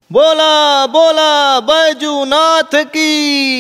बोला बोला बैजूनाथ की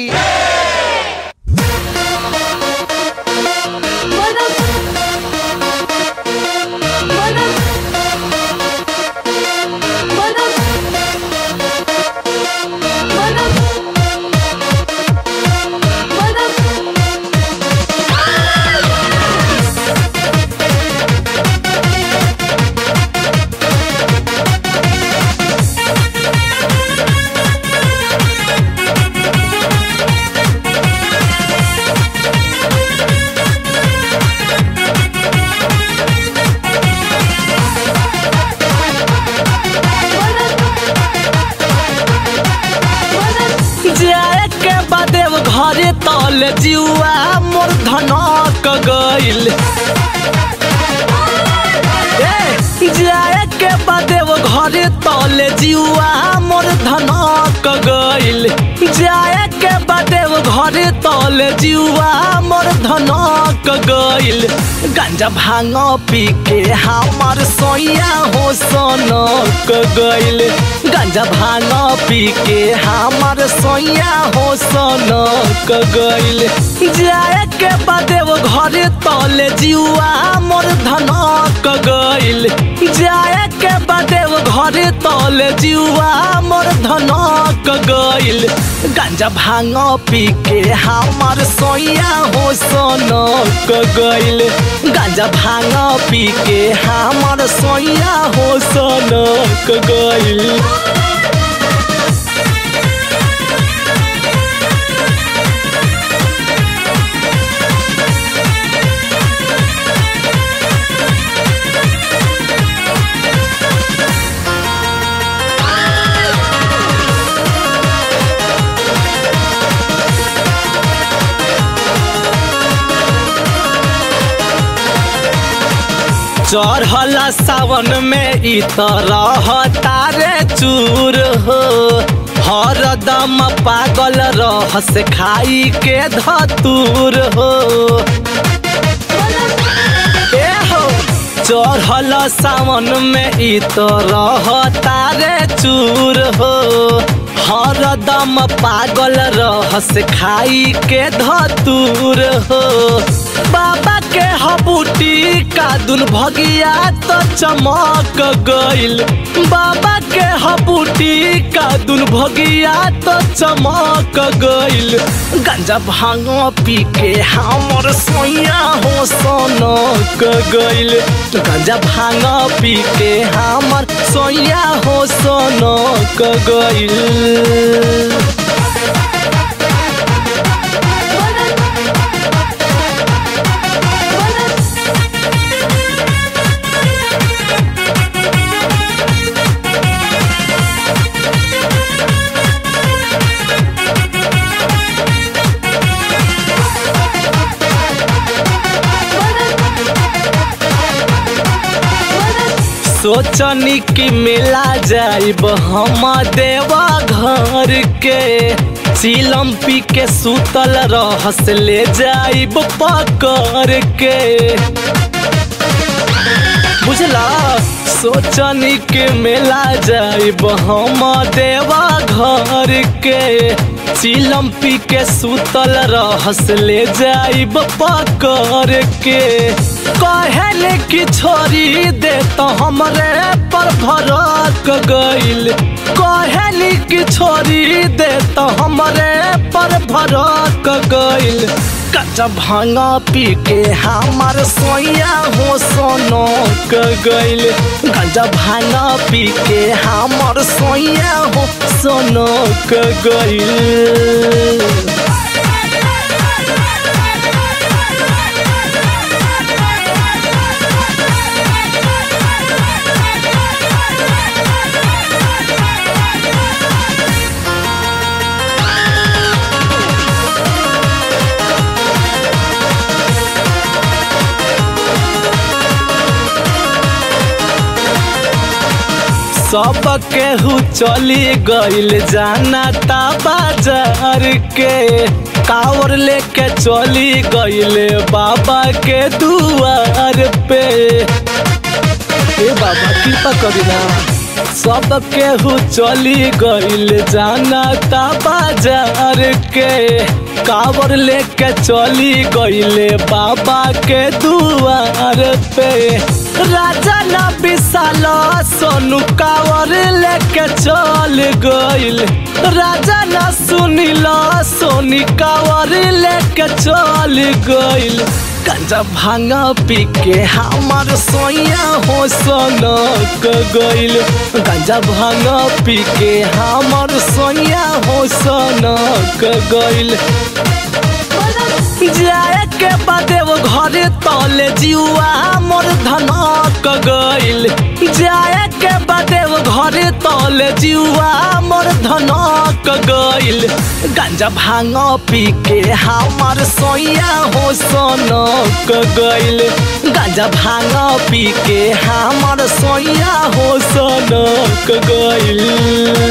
जाए के बादे वो घरे तल जुआ मोर धनक गइल ए, जाए के बादे वो घरे तल जुआ मोर धनक गइल जाए के बादे वो घरे तल जुआ मोर धनक गइल गांजा भांग पी के हमार सोया हो सनक गइल गांजा भांग पी के हमार सोया हो सनक गइल जाए के बादे वो घरे तले जुआ मोर धनक गइल जाए के बादे वो घरे तले जुआ मोर धनक गइल गांजा भांग पी के हमार सोया हो सनक गइल गांजा भांग पी के हमार सोया हो सनक गइल चढ़ला सावन में ई तरह तारे चूर हो हरदम पागल रहस खाई के धतूर हो ए हो चढ़ल सावन में ई तरह तारे चूर हो हरदम पागल रहस खाई के धतूर हो बाबा के हबूटी का दुन भगिया तो चमक गइल बाबा के हबूटी का दुन भगिया तो चमक गइल गंजा भांग पी के हमर सोया हो सनक गइल गंजा भांग पी के हमर सोया हो सनक गइल सोचनी कि मिला जाइब हम देवा घर के सीलम पी के सुतल रहस ले जाइब पकड़ के बुझला सोचनी के मेला जाइब हम देवा घर के चिलम पी के सुतल रहस ले जाइब पकड़ के कहले कि छोड़ी दे तो हमरे पर भरक गइल कहली कि छोड़ी दे तो हमरे पर भरक गइल कच्चा भांगा पी के हमार सोया हो सोनक गइल गंजा भांगा पी के हमार सोया हो सोनक गइल सब केहू चली गइल जाना ता बाजार के कावर लेके चली गइले बाबा के दुआर पे ए बाबा कृपा करी ना सब केहू चली गईल जाना ता बाजार के कावर लेके चली गईले बाबा के दुआर पे राजा न विशाल सोनू कावर लेके चल गईल राजा न सुनिल सोनी कावर लेके चल गईल गंजा भांग पी के हमार सोया हो सनक गईल गंजा भांग पी के हमार सोया हो सनक गईल जाए के बादे वो घरे तले जुआ मोर धनक गईल जाए के बादे वो घरे तले जुआ मोर धनक गईल गांजा भांग पी के हमार सोया हो सनक गईल गांजा भांग पी के हमार सोया हो सनक गईल